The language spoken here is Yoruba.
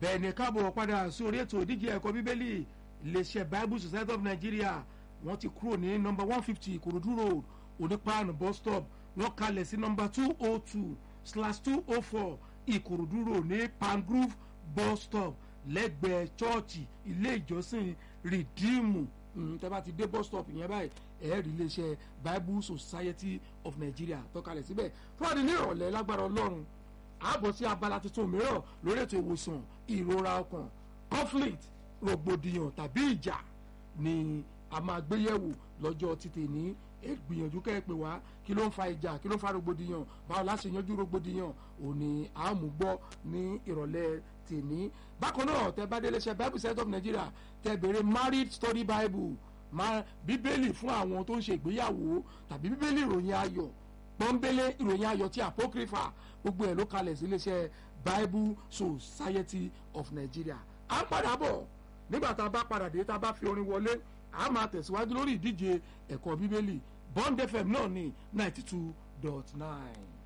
bẹ́ẹ̀ ni káàbọ̀ padà sí orí ètò ìdíje ẹ̀kọ́ bíbélì iléeṣẹ́ bible society of nigeria wọ́n ti kúrò ní nọmba one fifty ìkòròdú road onípaànù bus stop wọ́n kalẹ̀ sí nọmba two oh two slash two oh four ìkòròdú road ní pangrove bus stop lẹ́gbẹ̀ẹ́ chọ́ọ̀chì ilé ìjọsìn rìdíìmù tẹ́ bá ti dé bus stop yẹn báyìí ẹ̀ẹ́rì iléeṣẹ́ bible society of nigeria tọ́kalẹ̀ síbẹ̀ fúnadì ní ìrọ̀lẹ́ lágbára ọlọ́run àbọ̀ sí abala tuntun mìíràn lórí ètò ìwòsàn ìrora ọkàn conflict rògbòdìyàn tàbí ìjà ni a máa gbé yẹ̀wò lọ́jọ́ títì ní gbìyànjú kẹ́ ẹ pè wá kí ló ń fa ìjà kí ló ń fa rògbòdìyàn báwo la ṣe yanjú rògbòdìyàn òní àmúgbọ́ ní ìrọ̀lẹ́ tèmi bákan náà tẹ bá délé ṣe bible set of nigeria tẹ bèrè married story bible bíbélì fún àwọn tó ń ṣe ìgbéyàwó tàbí bíbélì ìròyìn ayọ̀ pọ́nbélé ìròyìn ayọ̀ ti apocrypha gbogbo ẹ̀ ló kalẹ̀ sí iléeṣẹ́ bible society of nigeria à ń padà bọ̀ nígbà tá a bá padà dé tá a bá fi orin wọlé a máa tẹ̀síwájú lórí ìdíje ẹ̀kọ́ bíbélì bond fm náà ní ninety two dot nine.